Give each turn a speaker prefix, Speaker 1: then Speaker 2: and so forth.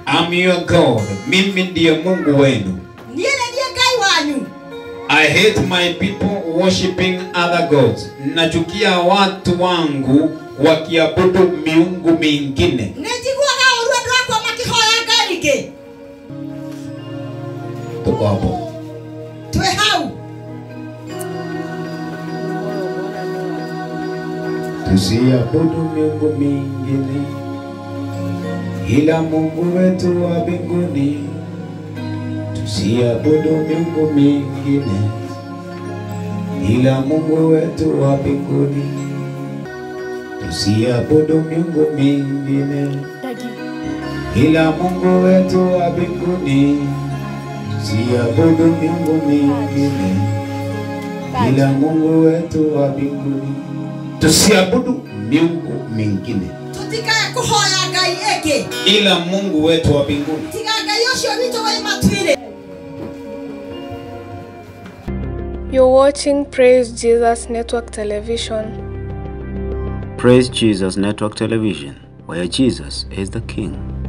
Speaker 1: I'm your God. Mimi ndiye Mungu wenu.
Speaker 2: niĩ nĩ niĩ ngai wanyu
Speaker 1: I hate my people worshiping other gods. Nachukia watu wangu wakiabudu miungu mingine.
Speaker 2: nĩ njiguaga ũru andũ akwa makĩhoya ngai ingĩ
Speaker 1: Tuko hapo.
Speaker 2: twĩ hau
Speaker 1: Tusiabudu miungu mingine ila Mungu wetu wa mbinguni. Tusiabudu miungu mingine ila Mungu wetu wa mbinguni. Tusiabudu miungu mingine ila Mungu wetu wa mbinguni. Tusiabudu miungu mingine ila Mungu wetu wa mbinguni. Tusiabudu miungu mingine
Speaker 2: tũtikae kũhoya ngai ĩngĩ
Speaker 1: ila Mungu wetu wa mbinguni.
Speaker 2: tiga ngai ũcio witũ wĩ matuirĩ
Speaker 3: You're watching Praise Jesus Network Television.
Speaker 4: Praise Jesus Network Television, where Jesus is the King.